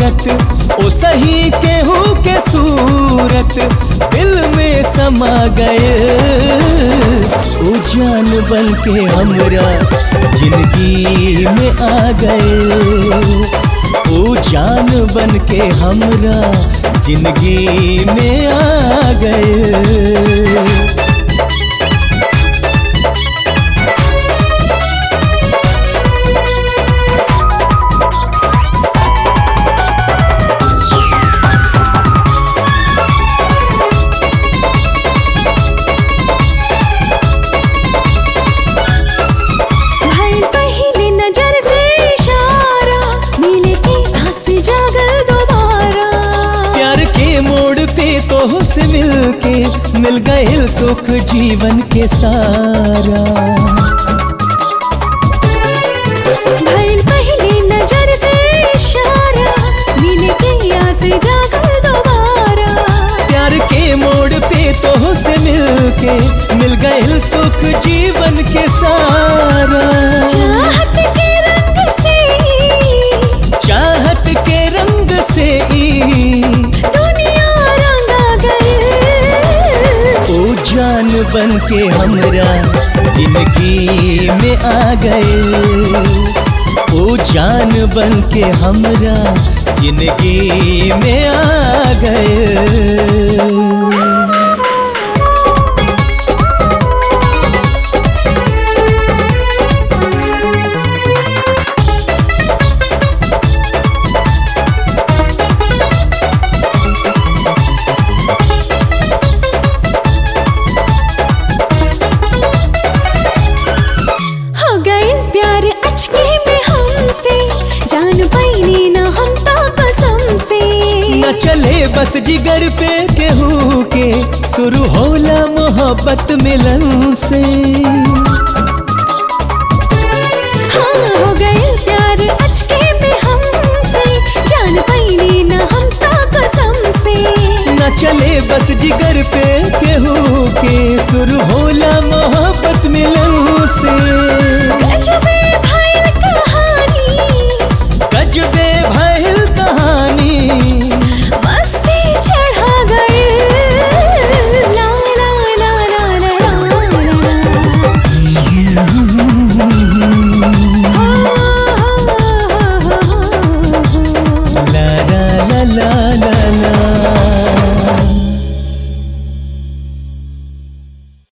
मूरत ओ सही केहू के सूरत दिल में समा गए ओ जान बन के हमरा जिंदगी में आ गए ओ जान बन के हमरा जिंदगी में आ गए भइल पहले नजर से इशारा मिले के आस जागल दोबारा प्यार के मोड़ पे तो से मिल के मिल गए सुख जीवन के सारा भइल पहले नजर से इशारा मिले के आस जागल दोबारा प्यार के मोड़ पे तो से मिल के मिल गए सुख जीवन के सारा चाहत के रंग से चाहत के रंग से ई दुनिया रंगा गई ओ जान बन के हमरा जिंदगी में आ गए ओ जान बन के हमरा जिंदगी में आ गए हो गई प्यार अचके में हमसे जान पाईनी ना हम तो कसम से न चले बस जिगर पे केहू के शुरू होला मोहब्बत मिलन से